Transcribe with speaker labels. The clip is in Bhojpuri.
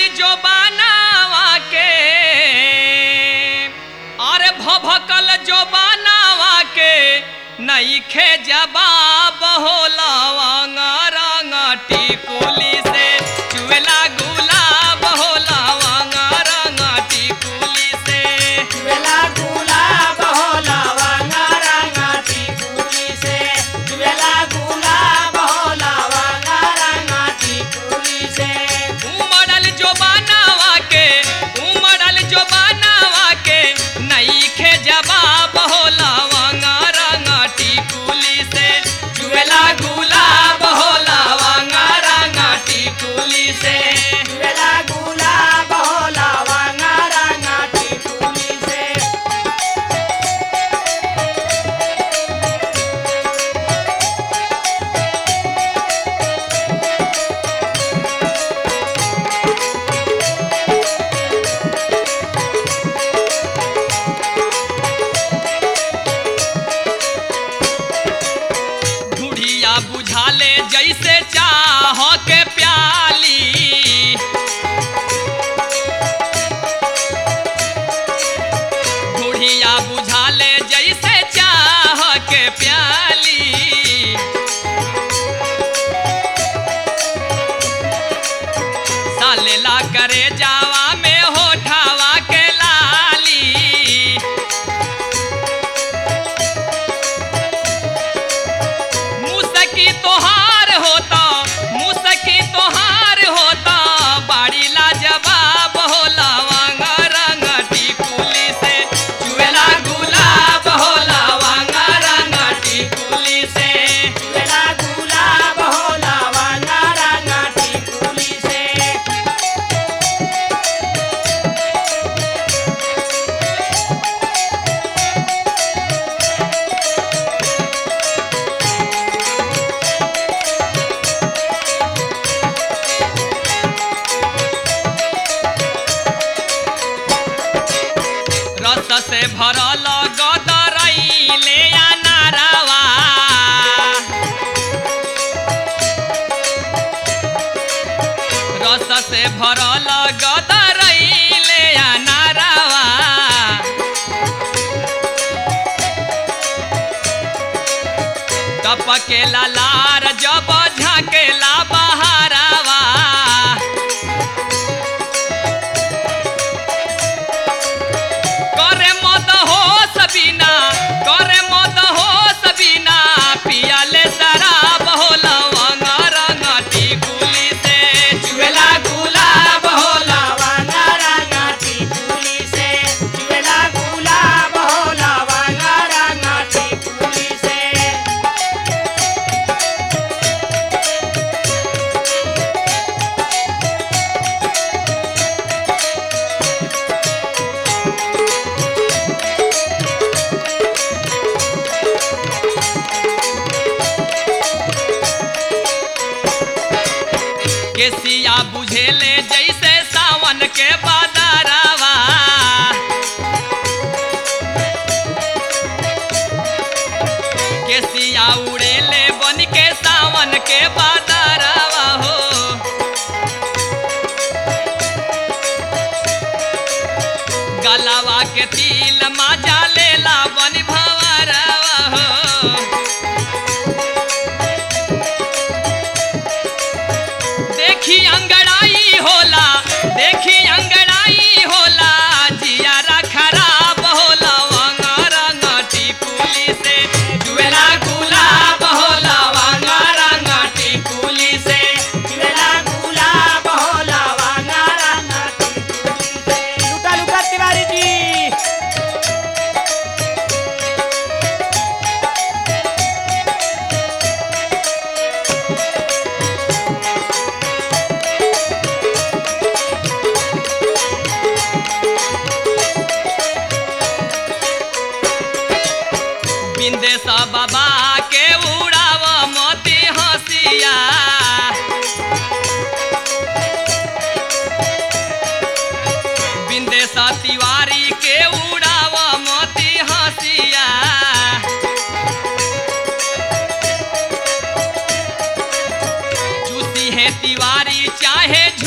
Speaker 1: जो बनावा के अरे भभकल जो बनावा के नईखे जवाब होला रंग टिकुली से चुएला गुलाब होला रंग टिकुली से
Speaker 2: जुवेला गुलाब होला वांगा रंगा टिकुली से जुवेला गुलाब होला वांगा रंगा टिकुली से
Speaker 1: उमड़ल जो बनावा के उमड़ल जो बनावा के नईखे जवाब होला रंग टिकुली से चुएला गुलाब होला रंग टिकुली से
Speaker 2: जुवेला गुलाब होला वांगा रंगा टिकुली से
Speaker 1: बुढ़िया बुझाले जैसे चाह के प्याली बुढ़िया बुझाले जैसे चाह के प्याली सालेला करे जावा में होठावा के लाली मुसकी तोहार होता मुसकी तोहार होता बाड़ी लाजवाब होला वांगा रंग टिकुली से चुएला गुलाब होला वांगा रंग टिकुली से
Speaker 2: जुवेला गुलाब होला वांगा रंगा टिकुली से
Speaker 1: रस से भरल गदरैले अनारवा रस से भरल गदरैले अनारवा टपकेला लार जब झाकेला बहारवा करे मद हो सबीना करे मद हो सबीना पियाले शराब होला वांगा रंग टिकुली से चुएला गुलाब होला
Speaker 2: वांगा रंगा टिकुली से जुवेला गुलाब होला वांगा रंगा टिकुली से
Speaker 1: केसिया बुझेले जैसे सावन के बादरवा केसिया उड़ेले बन के सावन के बादरवा हो गलावा के तिल माजा लेला बन भवरवा हो देखी अंगड़ाई होला देखी अंगड़ाई होला जियारा खराब होला वांगा रंग टिकुली से जुएला गुलाब होला वांगा रंग टिकुली से
Speaker 2: जुवेला गुलाब होला वांगा रंगा टिकुली से लुटा लुटा तिवारी जी
Speaker 1: बिंदेश बाबा के उड़ाव मोती हंसिया बिंदेश तिवारी के उड़ाव मोती हंसिया चूसी है तिवारी चाहे